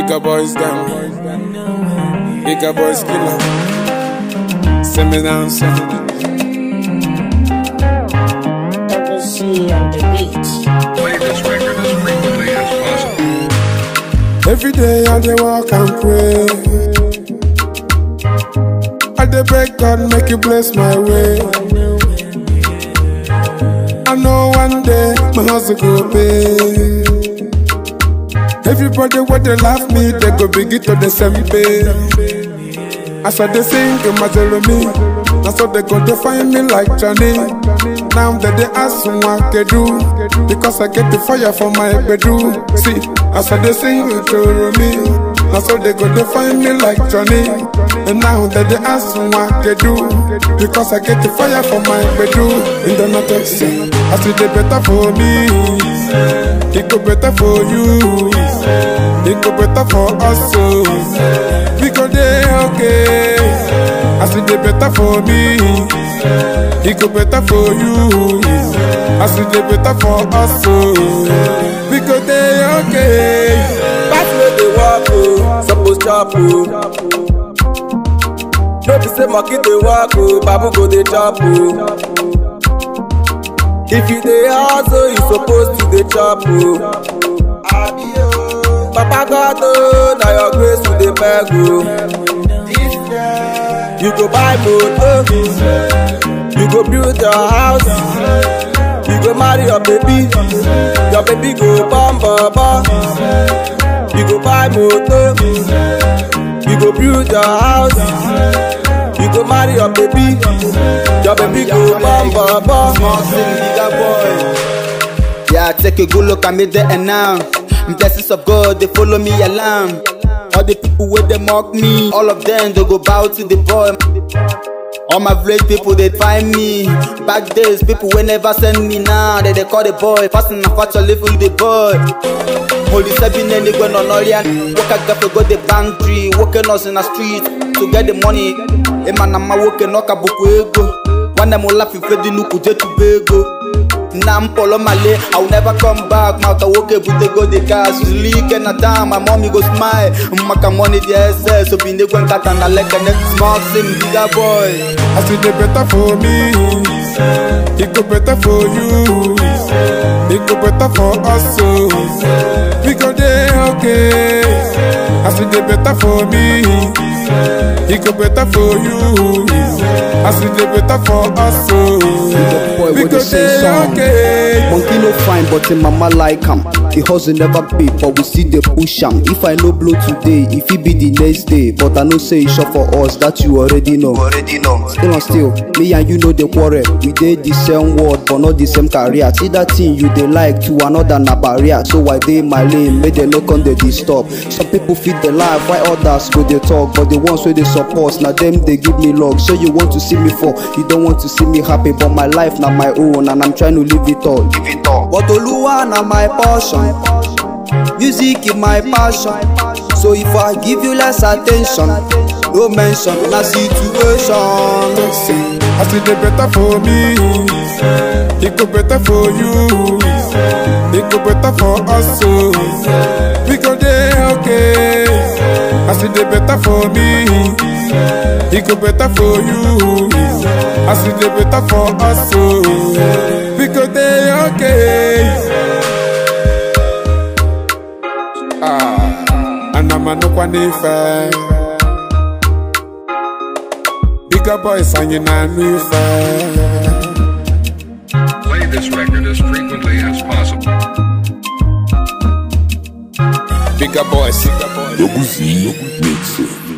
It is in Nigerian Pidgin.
Bigger boys them. Bigger boys killer. Send me down, send me down. FSC on the beat. Play this record as frequently as possible. Every day I dey walk and pray. I dey beg God make you bless my way. I know one day my hustle go pay. Everybody where they laugh me, they go begin to the same pay. As I dey sing in my me, that's what they go to find me like Johnny. Now that they ask me what I do, because I get the fire for my bedroom. See, as I dey sing to me, that's what they go to find me like Johnny. And now that they ask me what I do, because I get the fire for my bedroom. In the night, I say, I see the better for me, it go better for you, it go better for us. So we go there, okay. I see the better for me, it go better for you. I see the better for us, so we go there, okay. Pass where they walk, oh, suppose chop, oh. No be say monkey dey walk, oh, babu go dey chop, oh. If you dey hustle, you suppose to dey chop, oh. Papa God, oh, na your grace we dey beg, oh. You go buy motor, you go build your house, you go marry your baby, your baby go bum bum bum. You go buy motor, you go build your house, you go marry your baby, your baby go bum bum bum. Small city, bigger boy. Yeah, take a good look at me there and now. Blessings of God, they follow me alarm. All the people where they mock me, all of them they go bow to the boy. All my village people they find me. Back days, people will never send me now. They they call the boy, passing a fat level the boy. Holy seven and they go on Orion. Work a gaff go the bank tree, working us in the street to get the money. A man I'm working knock a book ego. One them will laugh if they no could to bego. Now I'm follow my lay, I will never come back. Mouth woke up with the go the gas. Leak and a time, my mommy go smile. Maka money the SS, so be the one cat and I like a next small sim, bigger boy. I see the better for me, it go better for you, it go better for us, so we go there, okay. I see the better for me, it go better for you, I see the better for us, so boy we with go the same there, song. okay. Monkey no fine, but him mama like him. The hustle never pay, but we still dey push am. If I no blow today, if it be the next day, but I know say e sure for us that you already know. Already know. Still and still, me and you know the quarrel. We dey the same word, but not the same career. See that thing you dey like to another na barrier. So I dey my lane, make dem no come dey disturb. Some people feed the life, while others go dey talk, but the ones wey dey support, na them dey give me love. So you want to see me fall, you don't want to see me happy, but my life na my own, and I'm trying to live it all. Live it all. But Oluwa na my portion. Music is my passion. So if I give you less attention, no mention na situation. I see the better for me, it go better for you, it go better for us, so we go there, okay. I see the better for me, it go better for you, I see the better for us, so we go there, okay. Ah, and I'm a no one fair. Bigger boys and you know me fair. Play this record as frequently as possible. Bigger boys, bigger boys. Doguzinho Mixer.